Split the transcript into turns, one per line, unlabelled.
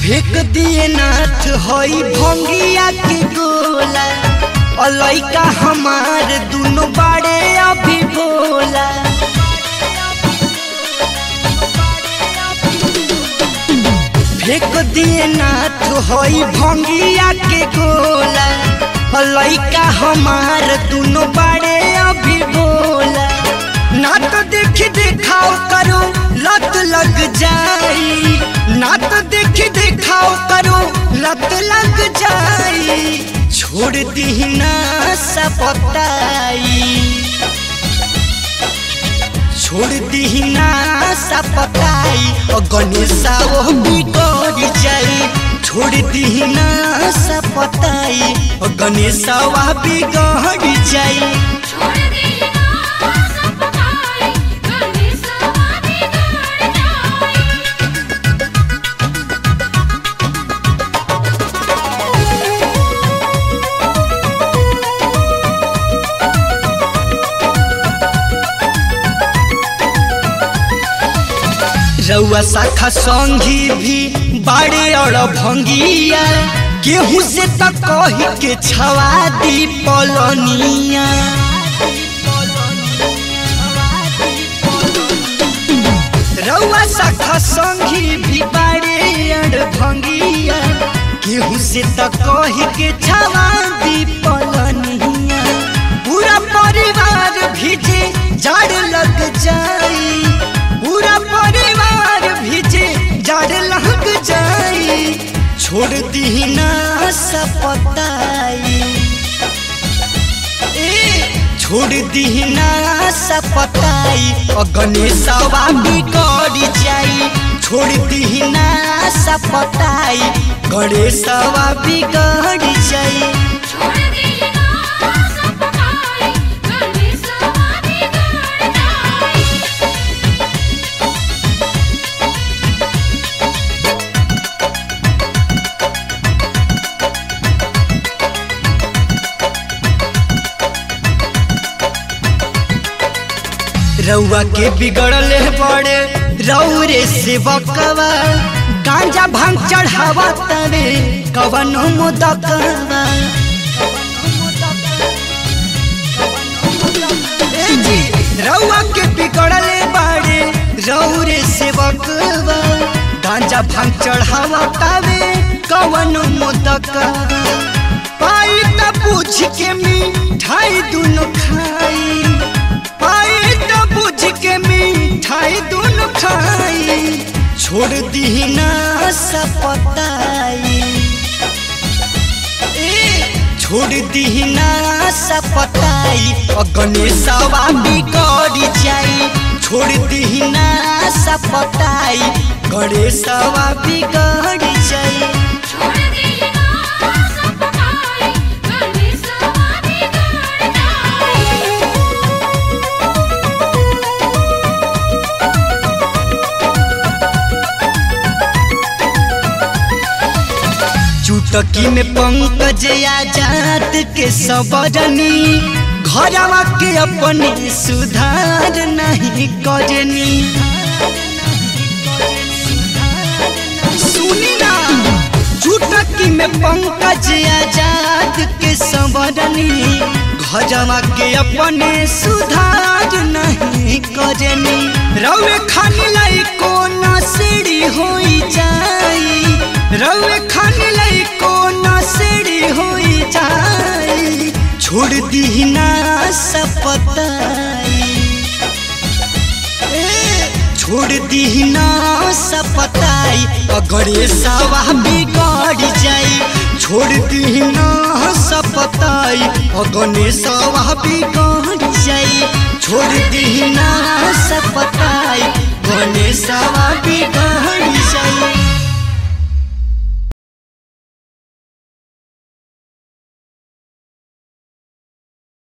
फेंक दिए नाथ हई भंगिया के गोला और लइका हमार दुनो बाड़े अभी बोला फेंक दिए नाथ हई भंगिया के गोला और लइका हमार दुनो बाड़े अभी बोला ना तो देख देखाओ करो लत लग जाई ना तो देख देखाओ करो लत लग जाई छोड़ दी ना सपताई छोड़ दी ना सपताई और गणेशा वो बिगड़ जाई छोड़ दी ना सपताई और गणेशा वह बिगड़ जाई
छोड़ दे ना सब पाए गणेशवा बिगड़ जाए
रउआ शाखा संगी भी बाड़े और भंगिया गेहूं से त कही के छवा दी पलनिया रउआ शाखा संगी भी बाड़े और भंगिया गेहूं से त कही के छवा दी पलनिया पूरा परिवार भीजे जड़ लग जाई पूरा परिवार भीजे जड़ लग जाई छोड़ दी ना सपताई ए छोड़ दी ना सपताई और गणेशवा बिगड़ जाई छोड़ दी ना सपताई गणेशवा बिगड़ जाई
छोड़ दे ना सब पाए गणेशवा बिगड़ जाए
रउआ के बिगड़ले बड़े रौरे से बकवा गांजा भांग चढ़ावा तरे कवन मुदकवा ए जी, रउआ के बिगड़ले बड़े रौरे से बकवा गांजा भांग चढ़ावा तरे कवन मुदकवा पाई त पूछ के मिठाई दुनो खाई पाई त बुझ के मिठाई दुनु खाई छोड़ दी ना सपताई ए छोड़ दी ना सपताई और गणेशवा बिगड़ जाई छोड़ दी ना सपताई गणेशवा बिगड़ जाई
छोड़ दे ना सब पाए गणेशवा बिगड़ जाए
चुटकी में पंकज आजाद के सबरनी घरवा के अपने सुधार नहीं करनी सुनी ना चुटकी में पंकज आजाद के सबरनी घरवा के अपने सुधार नहीं करनी रवे खानी लाई को सीढ़ी होई जाई रवे खानी लाई को सीढ़ी होई जाई छोड़ दी ना सपताई ए, छोड़ दी ना सपताई अगरे सवा बिगड़ जाई छोड़ दी ना सपताई अगने सवा बिगड़ जाई छोड़ दी ना सपताई गने सवा